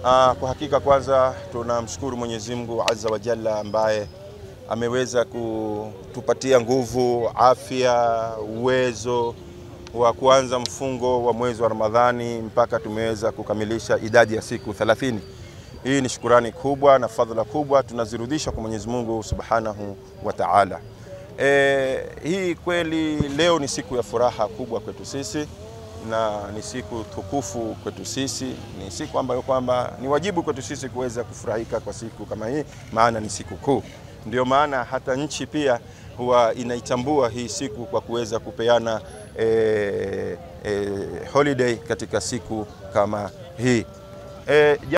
Ah, kwa hakika kwanza tunamshukuru Mwenyezi Mungu Azza wa Jalla ambaye ameweza kutupatia nguvu, afya, uwezo wa kuanza mfungo wa mwezi wa Ramadhani mpaka tumeweza kukamilisha idadi ya siku 30. Hii ni shukurani kubwa na fadhila kubwa tunazirudisha kwa Mwenyezi Mungu Subhanahu wa Ta'ala. E, hii kweli leo ni siku ya furaha kubwa kwetu sisi na ni siku tukufu kwetu sisi, ni siku ambayo kwamba ni wajibu kwetu sisi kuweza kufurahika kwa siku kama hii, maana ni siku kuu. Ndio maana hata nchi pia huwa inaitambua hii siku kwa kuweza kupeana e, e, holiday katika siku kama hii e,